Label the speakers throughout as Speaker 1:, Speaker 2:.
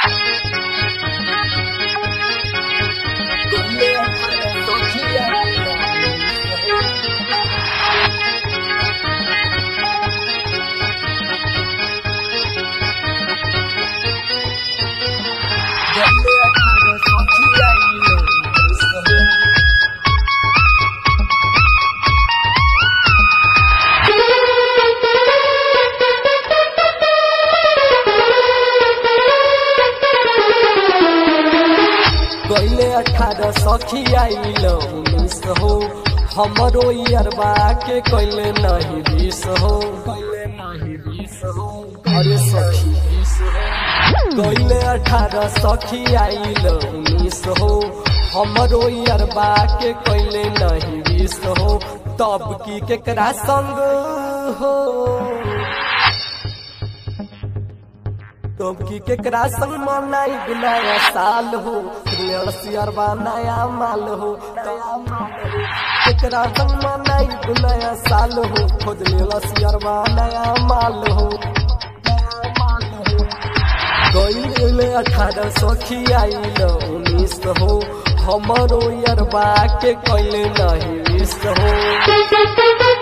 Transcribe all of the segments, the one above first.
Speaker 1: गईले अठारह सखी आइल उन्नीस हो हमरो अरबा के कैले नहीं बीस हो कैले नहीं बीस हो अरे सखी बीस हो गईले अठारह सखी आइल उन्नीस हो हमरो अरबा के कैले नहीं बीस हो तब की केकरा संग हो तब की केकरा संग मनाई नया साल हो सियरबा नया माल हो नया माल हो केकरा संग मनाई नया साल हो खोज लेला सियरबा नया माल हो नया माल हो गईले अठारह सखी आइल उन्नीस हो हमरो यरबा के कैले नहीं मिस हो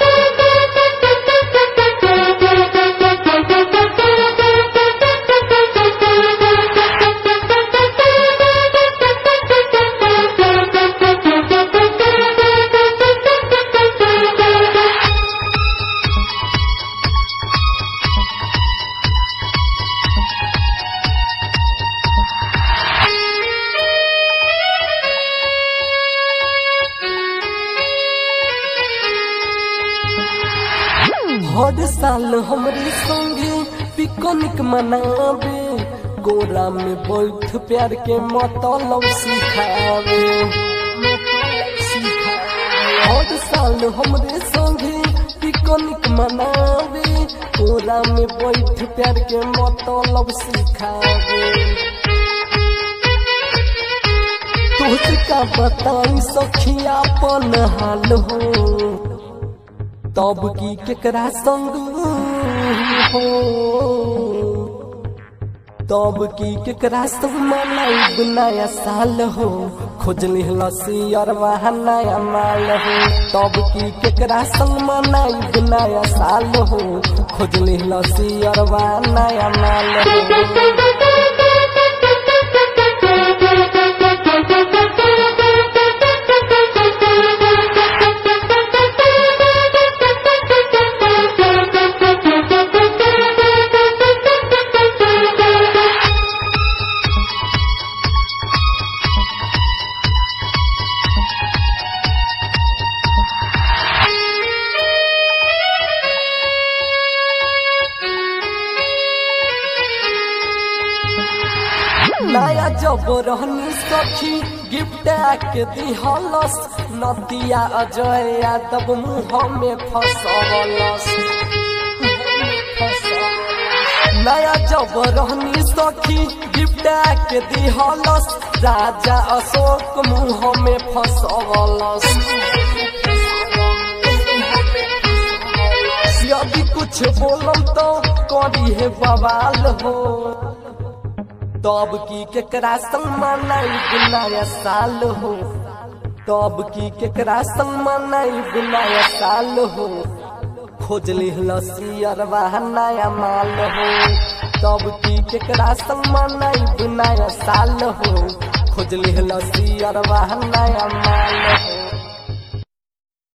Speaker 1: हर साल हमरे संगे पिकनिक मनावे गोरा में बैठ प्यार के मतलब सिखावे हर साल हमरे संगे पिकनिक मनावे गोरा में बैठ प्यार के मतलब सिखावे तुझ का बताई सखिया अपन हाल हो तब की केकरा संग हो तब की केकरा संग मनाई नया साल हो खोजली लसी अरवा नया माल हो तब की केकरा संग मनाई नया साल हो खोजली लसी अरवा नया माल हो नया जब रहनी सखी गिफ्ट के दिहलस नदिया अजय यादव मुँह में फसवलस नया जब रहनी सखी गिफ्ट के दिहलस राजा अशोक मुँह में फसवलस यदि कुछ बोलम तो करी है बवाल हो तब की केकरा संग मनाई नया साल हो तब की केकरा संग मनाई नया साल हो खोज लसी अरवा नया माल हो तब की केकरा संग मनाई नया साल हो खोज लसी अरवा नया माल